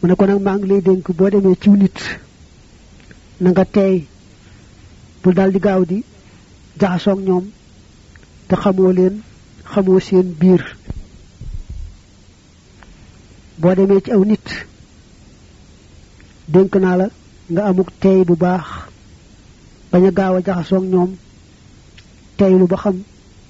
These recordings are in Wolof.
mu ne ko nag maa ngi lay dénk boo demee ciw nit na nga teey bul daal di gaaw di jaxasoog ñoom te xamoo leen xamoo seen biir boo demee ci aw nit dénk naa la nga amuk teey bu baax bañ a gaaw a jaxasoog ñoom teeylu ba xam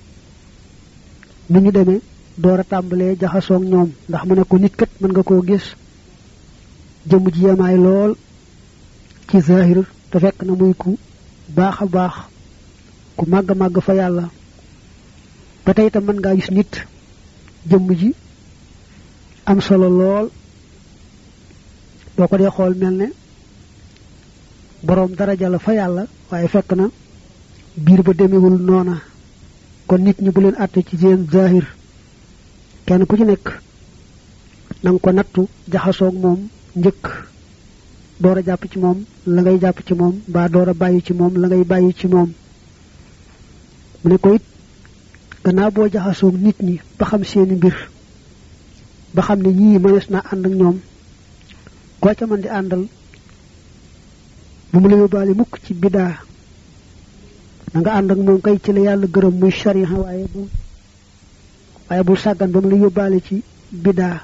nu ñu demee door a tàmbalee jaxasoog ñoom ndax mu ne ko nit kat mën nga koo gis jëmm ji yemaay lool ci zahir te fekk na muy ku baax a baax ku màgg màgg fa yàlla ba tey itam mën ngaa gis nit jëmm ji am solo lool boo ko dee xool mel ne boroom daraja la fa yàlla waaye fekk na biir ba demewul noona kon nit ñi bu leen àtte ci seen zahir kenn ku ci nekk na nga ko nattu jaxasoog moom njëkk door a jàpp ci moom la ngay jàpp ci moom mbaa door a bàyyi ci moom la ngay bàyyi ci moom mu ne ko it gannaaw boo jaxasoog nit ñi ba xam seeni mbir ba xam ne ñii mënees naa ànd ak ñoom koo ca mën di àndal bu mu la yóbbaale mukk ci bidaa na nga ànd ak moom kay ci la yàlla gërëm muy shariha waaye bu waaye bul sàggan ba mu la yóbbaale ci bidaa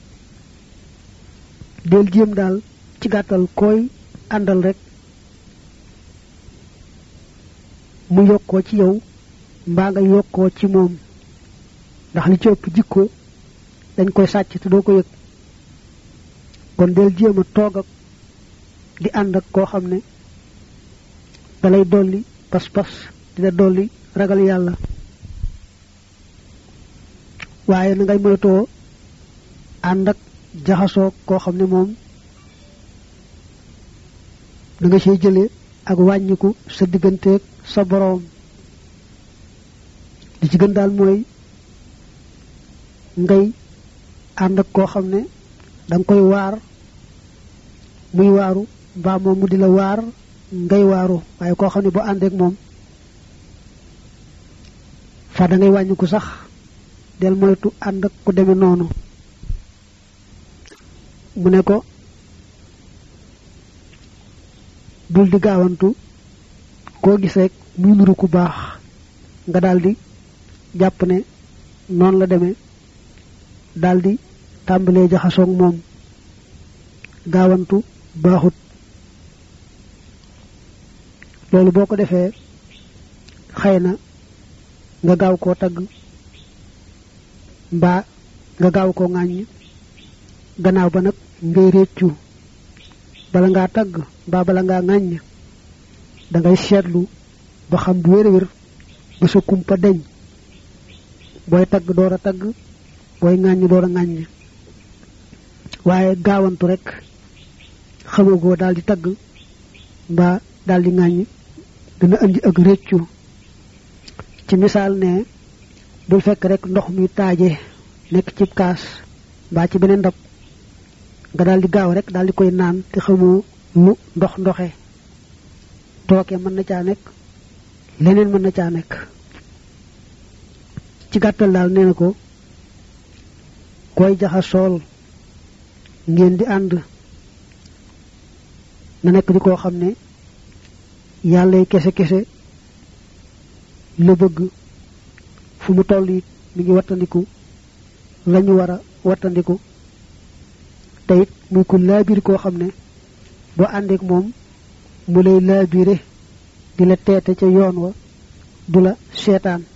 del jéem daal ci gàttal koy àndal rek mu yokkoo ci yow mbaa nga yokkoo ci moom ndax li ci ëpp jikko dañ koy sàcc te doo ko yëg kon del jéem a toog ak di ànd ak koo xam ne dalay dolli pas-pas dina dolli ragal yàlla waaye na ngay moytoo ànd ak jaxasoo koo xam ne moom da nga see jële ak wàññiku sa digganteeg sa boroom li ci gën daal mooy ngay ànd ak koo xam ne da nga koy waar muy waaru mbaa moom mu di la waar ngay waaru waaye koo xam ne boo àndeek moom fa da ngay wàññiku sax del moytu ànd ak ku demee noonu mu ne ko bul di gaawantu koo gis rek muy nuru ku baax nga daldi jàpp ne noonu la demee daldi tàmbalee jaxasoog moom gaawantu baaxut loolu boo ko defee xëy na nga gaaw koo tagg mbaa nga gaaw koo ŋàññ gannaaw ba nag ngay réccu bala ngaa tagg mbaa bala ngaa ŋàññ da ngay seetlu ba xam bu wér a wér ba sa kumpa deñ booy tagg door a tagg booy ŋàññ door a ŋàññ waaye gaawantu rek xamagoo daal di tagg mbaa daal di ŋàññ dina indi ak réccu ci misaal ne bul fekk rek ndox mi taaje nekk ci kaas mbaa ci beneen ndab nga daal di gaaw rek daal di koy naan te xamoo lu ndox ndoxe tooke mën na caa nekk leneen mën na caa nekk ci gàttal daal nee na ko koy jaxasool ngeen di ànd na nekk di koo xam ne yàllay kese kese la bëgg fu mu toll it mi ngi wattandiku lañu war a wattandiku te it muy ku laabir koo xam ne boo àndeek moom mu lay laabire di la teete ca yoon wa du la seetaan